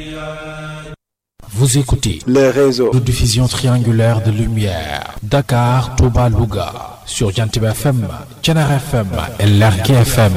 Vous écoutez les réseaux de diffusion triangulaire de lumière Dakar, Touba, Louga sur Jantib FM, Thiénaba FM et Lergui FM.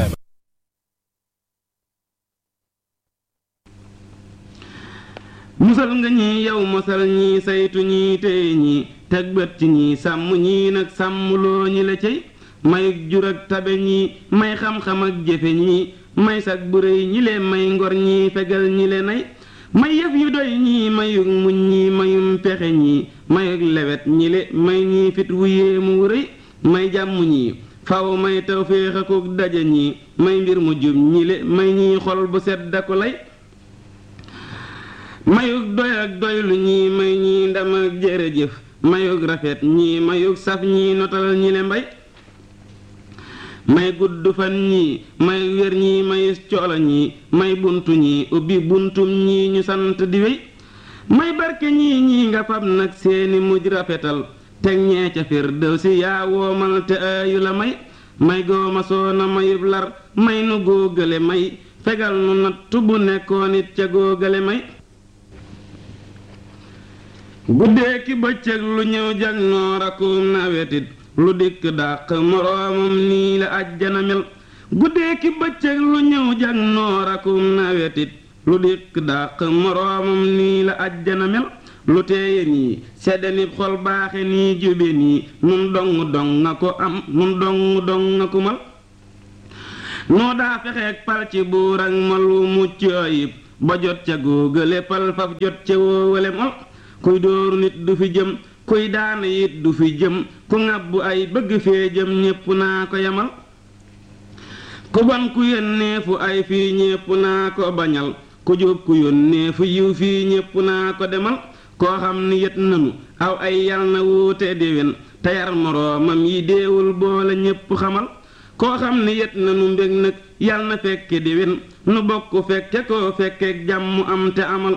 musal nga ñi yow mosal ñi saytu ñi tey ñi teg bët ci ñi sàmm ñi nag sàmmloo ñi la cey may jur ak tabe ñi may xam-xam ak jëfe ñi may sag bu réy ñi le may ngor ñi fegal ñi le nay may yëf yu doy ñi mayug muñ ñi mayum pexe ñi mayug lewet ñi le may ñi fit wu yéemu wu rëy may jàmm ñi faw may tawféex akuk daje ñi may mbir mu jub ñi le may ñi xol bu sedd ko lay mayug doy ak doylu ñii may ñii ndam ak jërëjëf mayug rafet ñii mayug saf ñii notal ñi le mbay may gudd fan ñii may wér ñii mayus coolo ñii may buntu ñii ubbi buntum ñii ñu sant di wéy may barke ñii ñii nga fab nag seeni mujj rafetal teg ñee ca fir dëw si yaa woomal te ayu la may may gooma soona mayub lar may nu góogale may fegal nu nattu bu nekkoon it ca góogale may guddee ki bëccëg lu ñëw jag noor akum nawetit lu dikk dàq moroomam nii la ajjana mel guddee ki bëccëg lu ñëw jag noor akum nawetit lu dikk dàq moroomam nii la ajjana mel lu teeye nii sedde nib xol baaxe nii jube nii nun dong dong nga ko am nun dong dong nga ko mal noo daa fexeek pal ci buur ak malu mucc ayib ba jot ca góogale pal faf jot ca woowale mal kuy dóoru nit du fi jëm kuy daana it du fi jëm ku ŋàbbu ay bëgg fee jëm ñépp naa ko yamal ku bon ku yónnee fu ay fii ñépp naa ko bañal ku jub ku yónnee fu yiw fii ñépp naa ko demal koo xam ni yët nanu aw ay yal na wuute déwén te yar moroomam yi deewul boole ñépp xamal koo xam ni yët nanu mbég nag yal na fekke déwén nu bokk fekke koo fekkeek jàmm am te amal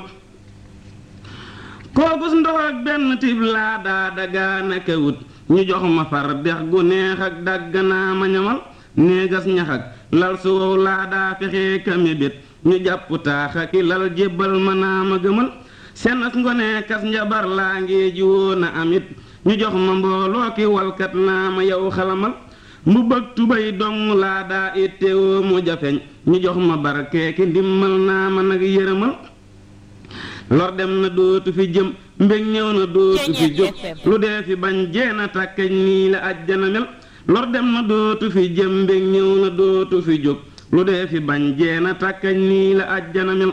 kookus ndox ak benn tib laa daa dagaanaka wut ñu jox ma far dex gu neex ak dagganaa ma ñamal néegas ñax ak lal su wow laa daa fexee kame bét ñu jàpp taaxa ki lal jébbal ma naa ma gëmal senas ngone kas njabar laa ngi jiwoo na amit ñu jox ma mbooloo ki walkat naa ma yow xalamal mu bëgg tubay dong laa daa ittewoo mu jafeñ ñu jox ma barkee ki ndimmal naa ma nag yërëmal lor dem na dootu fi jëm mbég ñëw na dootu fi jóg lu dee fi bañ jeena tàkkañ nii la ajjana mel lor dem na dootu fi jëm mbég ñëw na dootu fi jóg lu dee fi bañ jeena tàkkañ nii la ajjana mel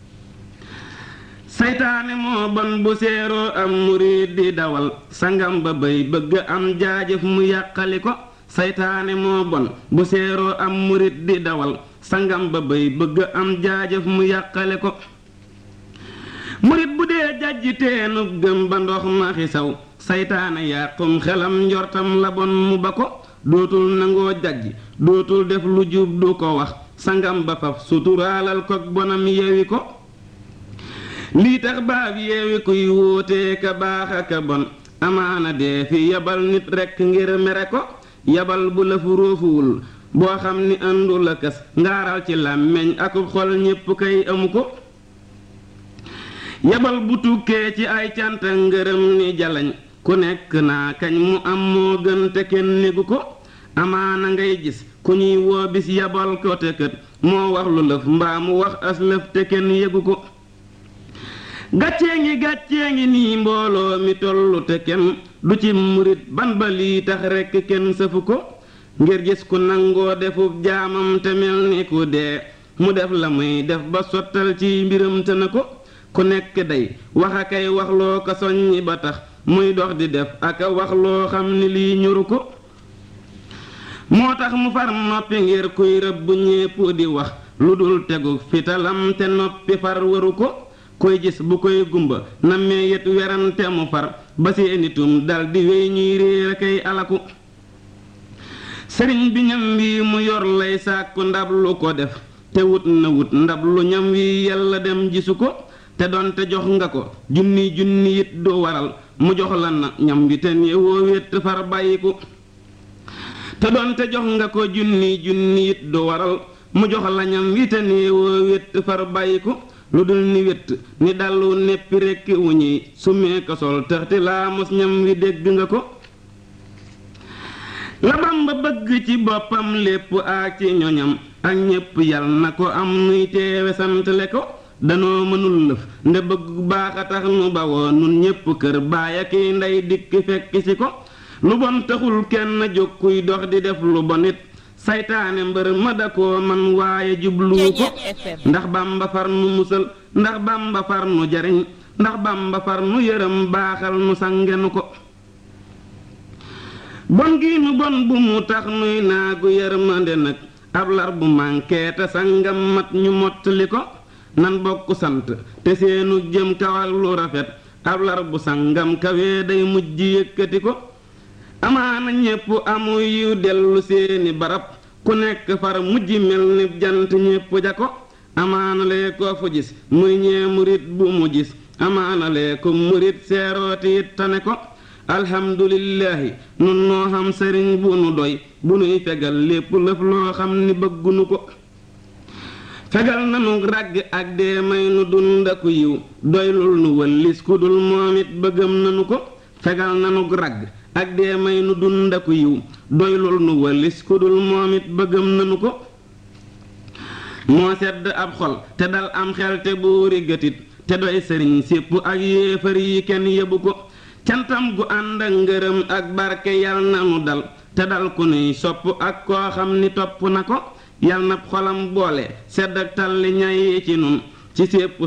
saytaane moo bon bu seeroo am murid di dawal sangam ba bay bëgg am jaajëf mu yàqali ko saytaane moo bon bu seeroo am murid di dawal sangam ba bay bëgg am jaajëf mu yàqale ko murit bu dee jajji teenub gëm ba ndox ma xisaw saytaane yàqum xelam njortam la bon mu ba ko dootul nangoo jajji dootul def lu jub du ko wax sangam ba faf suturaalal kog bonam yeewi ko lii tax baab yeewi kuy wóotee ka baax aka bon amaana dee fi yabal nit rekk ngir mere ko yabal bu la fu róofuwul boo xam ni àndu la kës ngaaral ci làmmeñ akub xol ñépp kay amu ko yabal bu tukkee ci ay cant ngërëm ni jalañ ku nekk naa kañ mu am moo gën te kenn négu ko amaana ngay gis ku ñuy woo bis yabal ko te kët moo wax lu lëf mbaa mu wax as lëf te kenn yëgu ko gàccee ngi gàccee ngi nii mbooloo mi tollu te kenn du ci murit ban ba lii tax rekk kenn sëfu ko ngir gis ku nangoo defub jaamam te mel ni ku dee mu def la muy def ba sottal ci mbiram te na ko ku nekk day wax a kay wax loo ko soññi ba tax muy dox di def ak a wax loo xam ni lii ñuru ko moo tax mu far noppi ngir kuy rëbb ñépp di wax lu dul tegu fitalam te noppi far waru ko koy gis bu koy gumba nammee yet werante mu far ba seenitum dal di wéy ñuy réer a kay alaku sëriñ bi ñam wi mu yor lay sàkku ndab lu ko def te wut na wut ndab lu ñam wi yàlla dem gisu ko te doonte jox nga ko junni junni it du waral mu jox la na ñam wi te néewoo wét far bàyyiku te doonte jox nga ko junni junni it du waral mu jox la ñam wi te néewoo wét far bàyyiku lu dul ni wét ni dallu neppi rekki wu ñuy summee ko sol tëxti laa mos ñam wi dégg nga ko la Bamba bëgg ci boppam lépp ak ci ñoñam ak ñépp yal na ko am nuy teewe santale ko danoo mënul lëf nde bëgg baax a tax nu bawoo nun ñépp kër baaya kiy ndey dikk fekk ci ko lu bon taxul kenn jóg kuy dox di def lu bon it saytaane mbër ma da koo man waaye jubluwu ko ndax Bamba far nu musal ndax Bamba far nu jariñ ndax Bamba far nu yërëm baaxal nu sangenu ko bon gi nu bon bu mu tax nuy naagu yërmande nag ab lar bu mànkee te sangam mat ñu mottali ko nan bokk sant te seenu jëm kawal lu rafet ab lar bu sangam kawee day mujj yëkkati ko amaana ñépp amu yiw dellu seeni barab ku nekk far mujj mel ni jant ñépp ja ko amaana lee koo fu gis muy ñee murit bu mu gis amaana lee ko murit seerooti it tane ko alhamdulillahi nun noo xam sëriñ bu nu doy bu nuy fegal lépp lëf loo xam ni bëggunu ko fegal nanu ràgg ak dee may nu dund aku yiw doylul nu wëllis ku dul moom it bëggam nanu ko fegal nanu ràgg ak dee may nu dund aku yiw doylul nu wëllis ku dul moom it bëggam nanu ko moo sedd ab xol te dal am xel te buuri gëtit te doy sëriñ sépp ak yéefar yi kenn yebu ko cantam gu ànd ak ngërëm ak barke yal na nu dal te dal ku nuy sopp ak koo xam ni topp na ko yal na xolam boole sedd ak talli ñay ci nun ci sépp